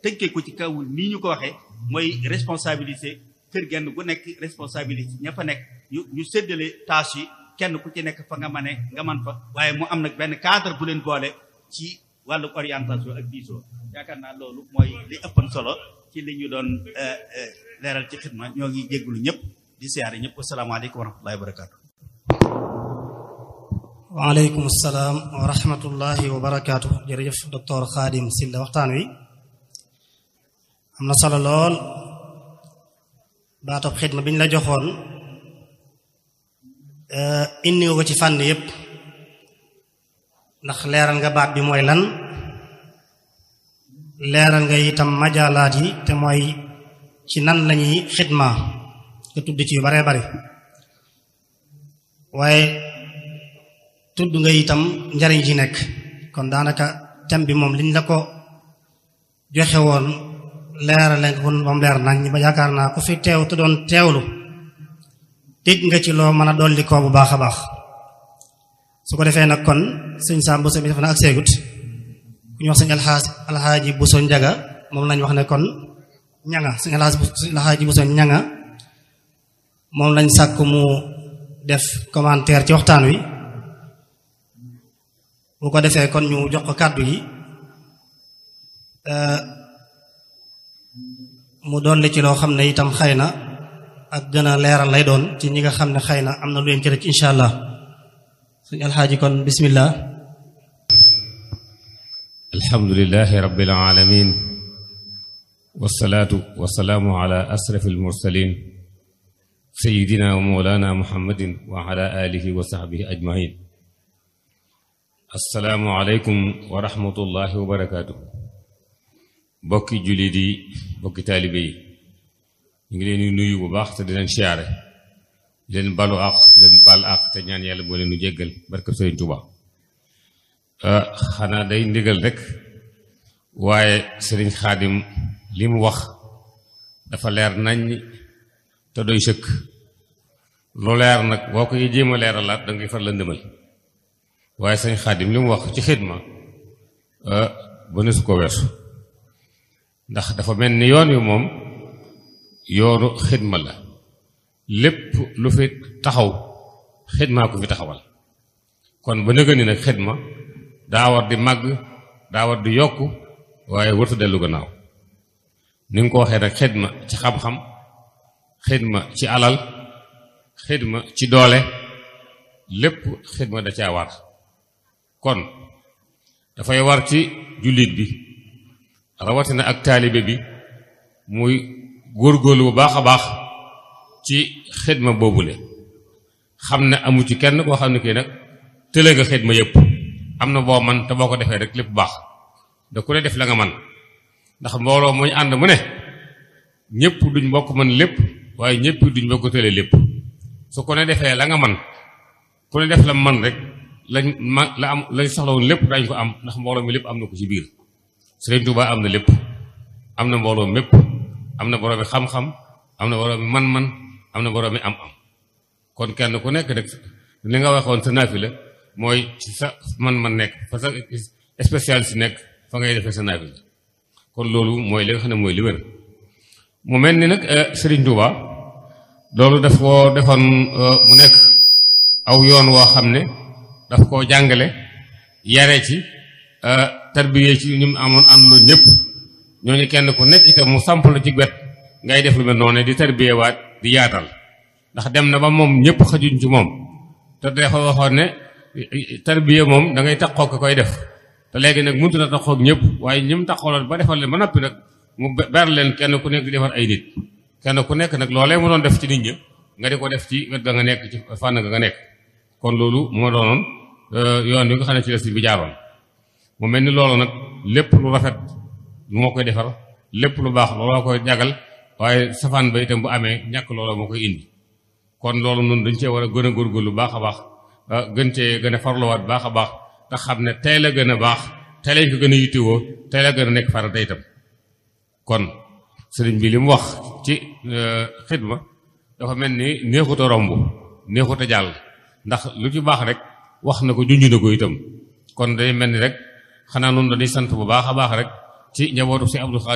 tënkee ko ci kaw nii ñu ko waxee mooy responsabilité kër genn gu nekk responsabilité ña fa nekk ñu ñu séddale tâche yi kenn ku ci nekk fa nga mane nga man fa waaye mu am nag benn cadre bu leen boole ci wàllu orientation ak diisoo yaakaar naa loolu mooy li ëppan solo ci li ñu doon leeral ci xidma ñoo ngi jéggulu ñëpp di siyaare ñëpp asalaamaaleykum wa rahmatullahi wa barakaatu waaleykum salaam wa rahmatullahi wa barakaatu jërëjëf docteur Khadim Sylla waxtaan wi am na solo lool baatob xidma bi ñu la joxoon indi nga ko ci fànn yépp ndax leeral nga baat bi mooy lan leeral nga itam majaalaat yi te mooy ci nan lañuy xidma nga tudd ci yu baree bari waaye tudd nga itam njariñ ci nekk kon daanaka thème bi moom liñ la ko joxe woon leerale nga kon moom leer nañ ba yaakaar naa ku fi teew te doon teewlu dégg nga ci loo mën a dolli koo bu baax a baax su ko defee nag kon sëñ Sam Bousso bi def na ak seegut ku ñu wax sëñ alxaas alxaaji Bousso njaga moom lañ wax ne kon ñanga sëñ alxaaji Bousso ñanga moom lañ sàkk mu def commentaire ci waxtaan wi bu ko defee kon ñu jox ko kàddu yi mu dolli ci loo xam ne itam xëy na ak gën a leeral lay doon ci ñi nga xam ne xëy na am na lu leen ci rek incha allah suñu alxaaji kon bismillah alhamdulilahi rabbil alamin wasalaatu wasalaamu ala asrafi almursalin sayidina wa mawlana muhammadin wa ala alihi wa sahbihi ajmain assalaamu aleykum wa rahmatullahi wa barakaatu bokki jullit yi bokki taalibe yi ñu ngi leen di nuyu bu baax te di leen siyaare di leen balu àq di leen bal àq te ñaan yàlla boo leen nu jéggal barke Sëriñ Tuuba xanaa day ndigal rek waaye sëriñ xaadim li mu wax dafa leer nañ te doy sëkk lu leer nag boo koy jéem a leeralaat da ngay far la ndëmal waaye sëriñ xaadim li mu wax ci xidma ba ne su ko weesu ndax dafa mel ni yoon wi moom yoonu xidma la lépp lu fi taxaw xidmaa ko fi taxawal kon ba nëga ni nag xidma daa war di màgg daa war di yokk waaye wërta dellu gannaaw ni nga ko waxee nag xidma ci xam-xam xidma ci alal xidma ci doole lépp xidma da caa war kon dafay war ci jullit bi rawatina ak taalibe bi muy góorgóorlu bu baax a baax ci xidma boobule xam ne amu ci kenn koo xam ne kii nag tële nga xidma yépp am na boo man te boo ko defee rek lépp baax da ku ne def la nga man ndax mbooloo muñ ànd mu ne ñëpp duñ bokk man lépp waaye ñëpp duñ bokk tële lépp su ko ne defee la nga man ku ne def la man rek lañ ma la am lañ soxla woon lépp dañ ko am ndax mbooloo mi lépp am na ko ci biir Sëriñ Tuubaa am na lépp am na mbooloo mépp am na boroomi xam-xam am na boroomi man-man am na boroomi am-am kon kenn ku nekk rek li nga waxoon sa naafi la mooy ci sa man-man nekk fa sa spécialiste nekk fa ngay defee sa naafi la kon loolu mooy li nga xam ne mooy li wér mu mel ni nag Sëriñ Tuubaa loolu daf koo defoon mu nekk aw yoon woo xam ne daf koo jàngale yare ci tarbiyee ci ñu amoon àndoon ñëpp ñooñu kenn ku nekk itam mu samp la ci wet ngay def lu mel noonu di tarbiyee waat di yaatal ndax dem na ba moom ñëpp xajuñ ci moom te dafa waxoon ne tarbiyee moom da ngay taxoo ko koy def te léegi nag mënut na taxoo ak ñëpp waaye ñim taxooloon ba defal leen ba noppi nag mu ber leen kenn ku nekk di defar ay nit kenn ku nekk nag loolee mu doon def ci nit ñi nga di ko def ci wet ga nga nekk ci fànn ga nga nekk kon loolu moo doonoon yoon wi nga xam ne ci la si bi jaaroon mu mel ni loolu nag lépp lu rafet moo koy defar lépp lu baax looloo koy jagal waaye safaan ba itam bu amee ñàkk looloo moo koy indi kon loolu noonu dañ cee war a gën a góorgóorlu baax a baax gën cee gën a farluwaat baax a baax te xam ne tey la gën a baax tey lañ ko gën a yittewoo tey la gën a nekk farata itam kon sëriñ bi li mu wax ci xidma dafa mel ni neexut a romb neexut a jàll ndax lu ci baax rek wax na ko junj na ko itam kon day mel ni rek xanaa noonu dañuy sant bu baax a baax rek ci njabootu si Abdou